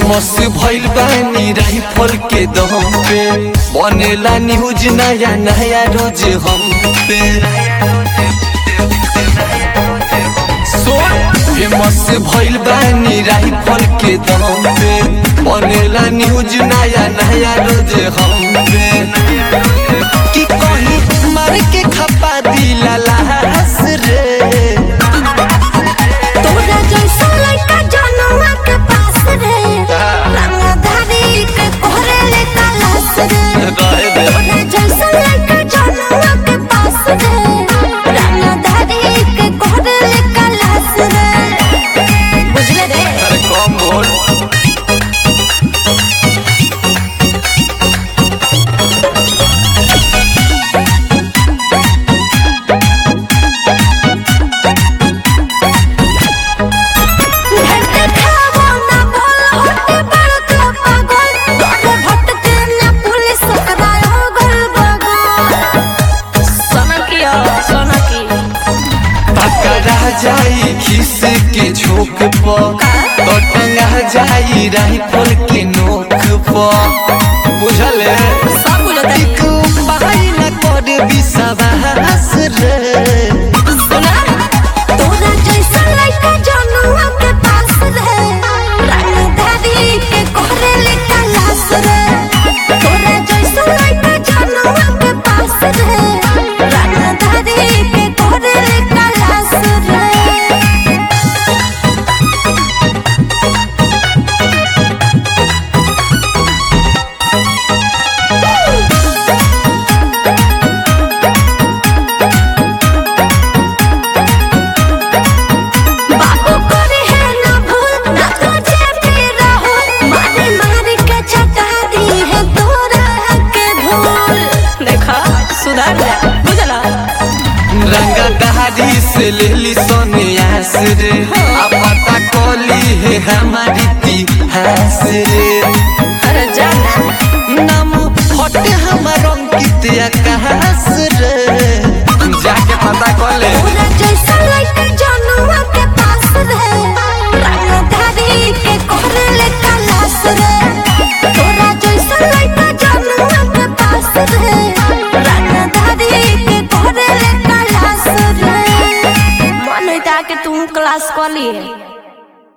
famous भइल बानी rifle के दम पे बनेला न्यूज नया नया रोज हम पे फेमस भइल बानी राइफल के दम पे बनेला न्यूज नया नया रोज हम पे कि कहीं मार के खपा दिला लाश रे तोरा जैसा लड़का जनुआ के पास रे रंगधारी के कोहरे ले तलाश रे तोरा जैसा लड़का जनुआ के पास रे रंगधारी के कोहरे ले तलाश रे बुझले रे अरे कम बोल भेंटे खावो ना बोल होते बड़का पागल तोरे भटके ना पुलिस करायो गल बगल सनकिया सनकी पकड़ा जाई खिस के झोंक पर तो टंगा जाई राइफल के नोक पर बुझल है सब बुझता एक पाई न कर विश्वास रे सुना तोरा जैसा लड़का जनुआ के पास रे रंगधारी के कोहरे ले तलाश रे तोरा जैसा लड़का जनुआ के पास रे रंगधारी के कोहरे ले तलाश रे बाबू करे है ना भूल ना तुझे भी रहो मारे मारे के चटा दी है तोरा के धूल देखा सुधार जा बुझला रंगा दहाड़ी से ले ली सोनियास रे आ पता कोली है हमारी इतिहास रे अरे जाना नाम हटे हमार अंकित आकाश रे जाके पता कोले तोरा जैसा लड़का जनुआ के पास रे रंगधारी के कोहरे ले तलाश रे तोरा जैसा लड़का जनुआ के पास रे रंगधारी के कोहरे ले तलाश रे मन होता कि तू क्लास कर लिए